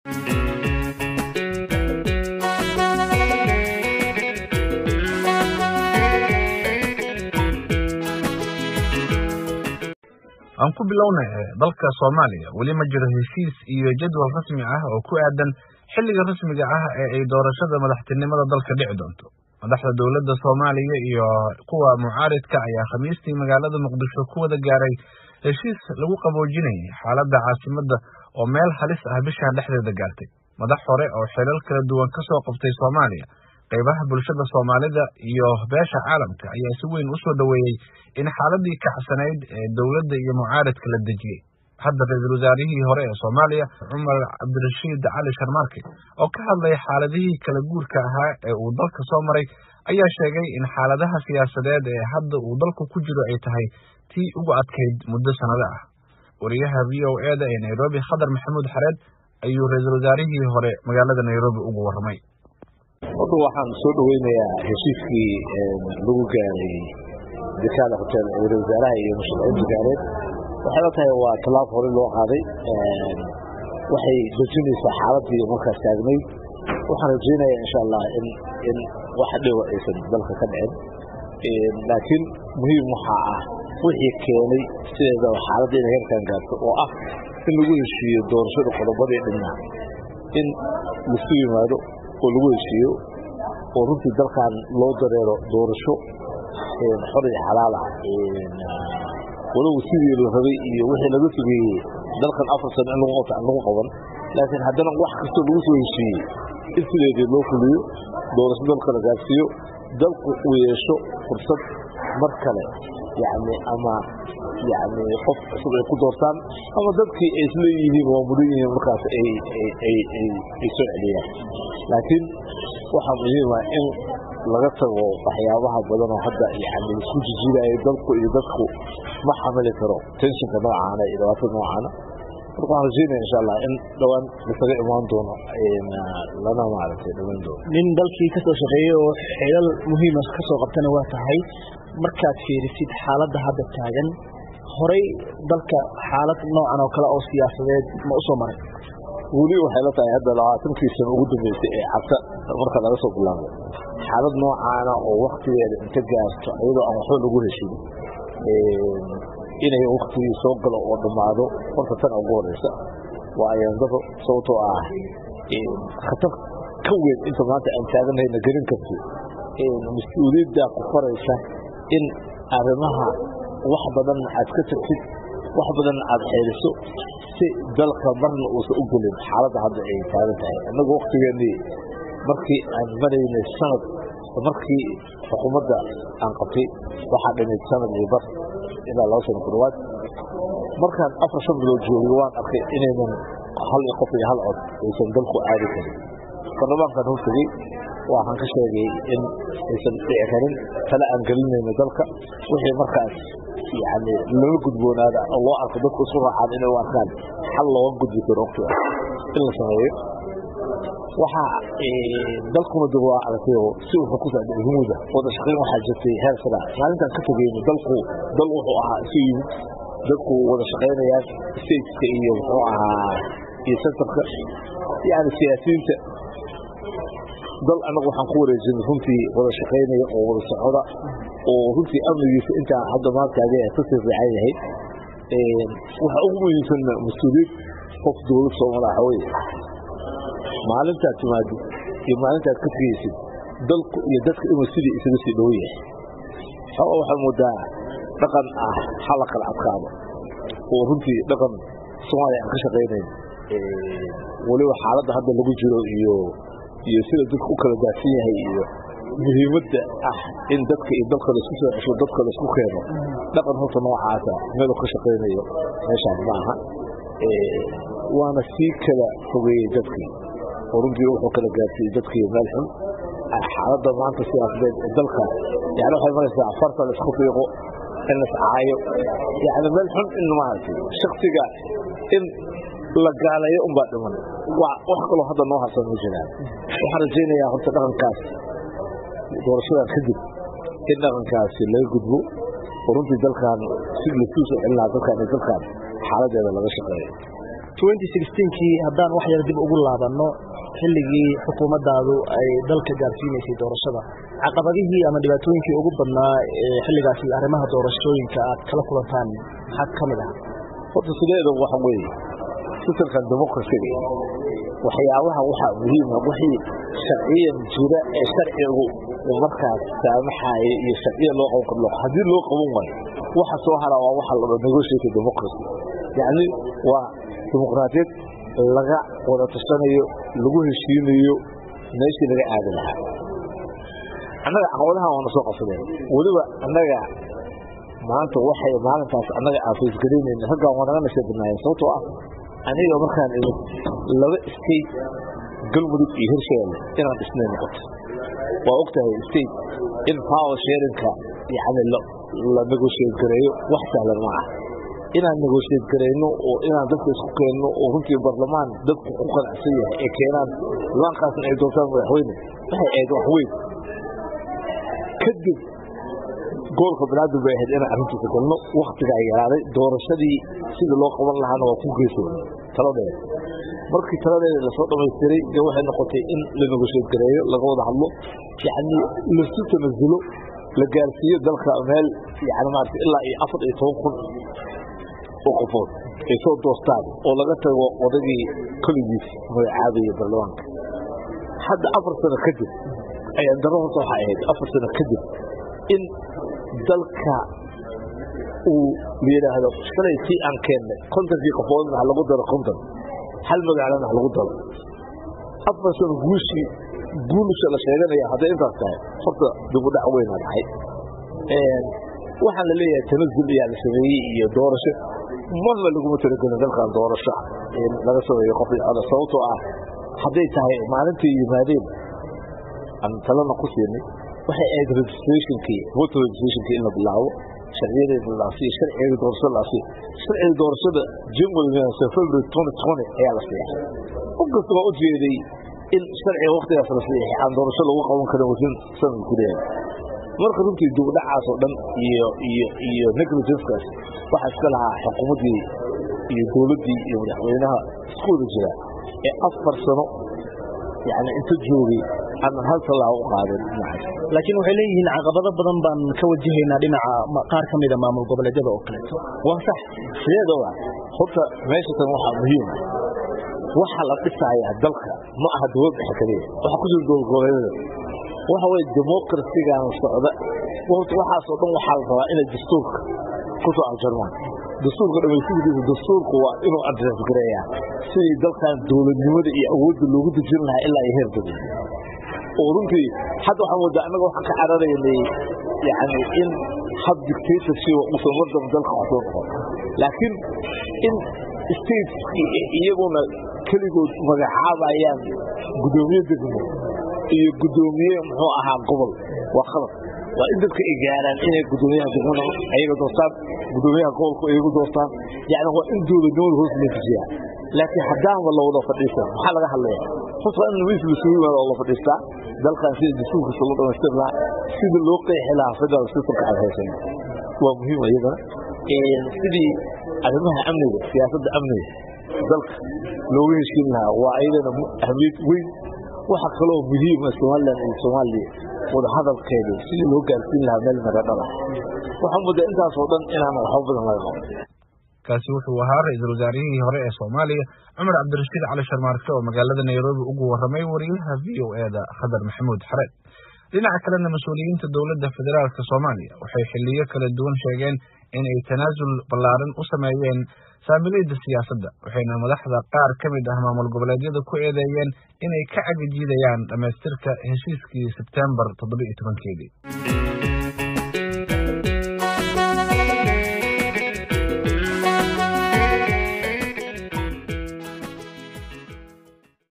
aan ku bilownay dalka soomaaliya weli ma jiro heshiis iyo jadwal rasmi ah oo ku aadan xilliga rasmiga ah ee ay doorashada madaxtinimada dalka dhici doonto madaxda dowladda soomaaliya iyo kuwa mucaaridka ayaa khamiistii magaalada muqdisho ku wada gaaray heshiis lagu qaboojinayay xaaladda caasimadda oo meel halis ah bishan dhexdeeda gaartay madax hore oo xilal kala duwan ka soo qabtay soomaaliya qaybaha bulshada soomaalida iyo beesha caalamka ayaa si weyn u soo dhoweeyey in xaaladii kacsanayd ee dowladda iyo mucaaridka la dejiyey hadda ra-iisul wasaarihii hore ee soomaaliya cumar cabdirashiid cali sharmaarke oo ka hadlaya xaaladihii kala guurka ahaa ee uu dalka soo maray ayaa sheegay in xaaladaha siyaasadeed ee hadda uu dalku ku jiro ay tahay tii ugu adkayd muddo sannado ah wariyaha v o e da ee nairobi khadar maxamuud xareed ayuu ra-iisul wasaarihii hore magaalada nairobi ugu warramay horta waxaan soo dhaweynayaa heshiiskii lagu gaaray dekaada hotel ra-isul wasaaraha iyo musharaxiinta gaareed waxay la tahay waa tallaab hore loo qaaday waxay dejinaysaa xaaladii markaas taagnayd waxaan rajaynayaa insha allah in in wax dhiba aysan dalka ka dhicin laakiin muhiim waxaa ah wixii keenay sideedaba xaaladda inay heerkan gaarto oo ah in lagu heshiiyo doorashada qodobadii dhinna in lasu yimaado oo lagu heshiiyo oo runtii dalkan loo dareero doorasho xor iyo xalaal ah walow sidii la rabay iyo wixii laga fogeeyey dalkan afar sano in lagu qaban laakiin haddana wax kastoo lagu soo heshiiyey in sideedii loo fuliyo doorasho dalka la gaarsiiyo dalku uu yeesho fursad mar kale yani ama yani qof cusub ay ku doortaan ama dadkii ay isleeyihiin waa mudan yihiin markaas ay soo celiyaan laakiin waxaa muhiima in laga tago waxyaabaha badan oo hadda yani isku jijiidaya dalku iyo dadku ma xamili karo tenshinka noocaana iyo dhibaatada noocaana marka waxaan rajeynaya insha allah in dhowaan lasaga imaan doono lana maaragtay dhamayn doono nin dalkii kasoo shaqeeyey oo xilal muhiima kasoo qabtana waa tahay markaad fiirisid xaaladda hadda taagan horay dalka xaalad noocan oo kale oo siyaasadeed ma usoo maray weli waxay la tahay hadda labaatankii sano ugu dambeysay ee cabta marka laga soo bilaabo xaalad noocaana oo waktigeeda inta gaarto iyadoo aan waxba lagu heshin inay waktigii soo galo oo dhammaado horta tan ugu horeysa waa ayaandado sababtoo ah khatar ka weyn inta maanta aan taaganahayna gelin karti mas-uuliyaddaa ku faraysa in arrimaha wax badan aad ka tagtid wax badan aad xeeliso si dalka marna uusan u gelin xaaladda hadda ay taagan tahay annagu waktigeenii markii aan maraynay sanad markii xukuumadda aan qabtay waxaa dhimid sanad iyo bar ilaa laba sano ku dhawaad markaan afar shan bilood joogay waan arkay inaynan hal iyo qof iyo hal cod aysan dalku aadi karin baarlamaankan hortegey waxaan ka sheegay in aysan dhici karin tale aan gelinayno dalka wixii markaas yani lala gudboonaada oo loo arko dadku isu raacaan inay u arkaan xal looga gudbi karo waqtiga in la sameeyo waxaa dalkuna dib waa aragtay si wuxuu ku socday humuuda wada shaqayn waxaa jirtay heer sara maalintaan ka tegeyno dalku dal wuxuu ahaa isu yimid dadku wada shaqaynayaan stateska iyo muxuu ahaa iyo centerka yani siyaasiyiinta dal anagu waxaan ku wareejinay runtii wada shaqaynaya oo wada socda oo runtii amnigiisa intaa hadda maantaaga kasii fiican yahay waxa ugu muhiimsan mas-uuliyad qof dowlad soomala waxa weye maalintaad timaadid iyo maalintaad ka tegeysid dalku iyo dadka inuu sidii isaga sii dhow yahay oo waxaa moodaa dhaqan ah hala kala adkaado oo runtii dhaqan soomaaliya aan ka shaqaynayn weliba xaaladda hadda lagu jiro iyo iyo sida dadka u kala daadsan yahay iyo muhiimadda ah in dadka iyo dalka laisku soo cesho dadka laisku keeno dhaqan horta noocaasa meel ka shaqaynayo meeshaan ma aha waana sii kala fogeeyey dadkii oo runtii wuxuu kala gaarsiiyey dadkii meel xun xaaladda maanta siyaasadeed ee dalka yani waxay maraysaa farta la isku fiiqo in las caayo yani meel xun in maaragtay shaksiga in la gaaleeyo unbaa dhiman wax kaloo hadda noo harsan ma jiraan waxaan rajaynayaa horta dhaqankaas doorashadan kadib in dhaqankaasi laga gudbo oo runtii dalkan si lasuu soo celin lahaa dalkan iyo dalkan xaaladeeda laga shaqeeyo kii haddaan wax yar dib ugu laabanno xilligii xukuumaddaadu ay dalka gaarsiinaysay doorashada caqabadihii ama dhibaatooyinkii ugu badnaa ee xilligaasi arrimaha doorashooyinka aad kala kulantaan maxaa ka mid ah horta sideeda waxa weeye sistamkan democracyga waxyaabaha waxaa muhiima wixii sharciyan jira ee sharcigu markaas saamaxaaya iyo sharciya loo qaban karo haddii loo qaban waayo waxa soo hara waa waxa la negotiate democracy yacni waa dimuqraadiyad laga wada tashanayo lagu heshiinayo meeshii laga aadi lahaa annaga caqabadahan waana soo qabsadeen weliba annaga maanta waxay maalintaas annaga aan faysgaraynayna raggaan waa naga nasha badnaayeen sababtoo ah aniga markaan imid laba state galmudug iyo hirshabeelle inaan dhisnay noqoto waa og tahay state in power sharinka yani la negotiate gareeyo wax sahlan ma ah inaan negotiate garayno oo inaan dadka isku keenno oo runtii barlamaan dadku ku qanacsan yahay ee keenaan laankaasna ay doortaan madaxweyne waxay ahayd wax weyn kadib goolka banaadam bay ahayd inaan arrintiisa galno waktigaa yaraaday doorashadii sidii loo qaban lahaana waa ku geysay taladeeda markii taladeeda lasoo dhamaystiray dee waxay noqotay in la negotiate gareeyo laga wada hadlo yacni lasu tanasulo la gaarsiiyo dalka meel yani maarata ilaa iyo afar iyo toban kun oo qofood ay soo doostaan oo laga tago odagii koligiis magacaabaya baarlamaanka hadda afar sano kadib ayaan daro horta waxay ahayd afar sano kadib in dalka uu la yidhaahdo shalay tii aan keennay kontonkii qofoodna ha lagu daro konton hal magaalana ha lagu daro afar sano guushii guulusha la sheeganaya hadday intaas tahay horta dibudhac weynaa dhacay waxaan la leeyahay tanazul ayaa la sameeyey iyo doorasho marna laguma talagelin dalkan doorasho in laga sameeyo qof sababtoo ah hadday tahay maalintii yimaadeen aan talana ku siinay waxay ahayd registrationkii voter registrationkii in la bilaabo sharciyadeeda la asiyo sharciga doorashada la asiyo sharciga doorashada january february twenty twenty ayaa la siixay qof kasta waa u jeeday in sharciga waktigaas la siixay aan doorasho lagu qaban karin wasin sanad gudaheeda marka runtii dugdhacaas oo dhan iyo iyo iyo negligencekaas waxaa iska lahaa xukuumaddii iyo dowladdii iyo madaxweynaha isku wada jira ee afar sano yani inta joogay aanan hal tallaabo u qaadin dhinacaas laakiin waxay leeyihiin caqabado badan baan ka wajahaynaa dhinaca qaar ka mida maamul goboleedyada oo kaleeto waa sax sideedaba horta meesha tan waxaa muhiim ah waxa la dhisayaa dalka ma aha dowlad dhexe kaliya waxa ku jira dowlad goboleedyada waxa weye democracygan socda horta waxaasoo dhan waxaa la rabaa inay dastuurka ku soo aljarmaan dastuurka dhamaystidiisa dastuurku waa inuu adres gareeyaa sidii dalkan dowladnimada iyo awoodda loogu dejin lahaa ilaa iyo heer dowlad oo runtii hadda waxaan moodaa annaga waxaan ka cararaynay yani in hab dictatorship uusan waddan dalka wax soo noqon laakiin in states iyaguna keligood magacaabayaan guddoomiye degmo iyo guddoomiye muxuu ahaa gobol waa khalad waa in dadka ay gaaraan inay guddoomiyaha degmada ayaga doortaan guddoomiyaha gobolku iyagu doortaan yani waa in dowladnimada hoos loo dejiyaa laakiin haddaanba la wada fadhiistan maxaa laga hadlaya horta waa in miis lasugu yimaado oo la fadhiistaa dalkan sida dastuurkiisa loo dhamaystir lahaa sida loo qeexi lahaa federal systemka aad haysan waa muhiim iyadana sidii arrimaha amniga siyaasadda amniga dalka looga heshiin lahaa waa ayadana ahmiyad weyn waxa kaloo muhiima somalilan iyo soomaaliya wadahadalkeeda sidii loo gaarsiin lahaa meel maradhada waxaa mudda intaasoo dhan inaan waxba badan laga qaban kaasi wuxuu ahaa ra-iisul wasaarihii hore ee soomaaliya cumar cabdirashiid cali sharmaarke oo magaalada nairobi ugu warramay wariyaha v o eda khadar maxamuud xareed dhinaca kalena mas-uuliyiinta dowladda federaalk soomaaliya waxay xiliyo kala duwan sheegeen in ay tanaasul ballaaran u sameeyeen saamiliyada siyaasadda waxayna madaxda qaar ka mid ah maamul goboleedyada ku eedeeyeen inay ka cagajiidayaan dhammaystirka heshiiskii sebtembar toddoba iyo tobankeedii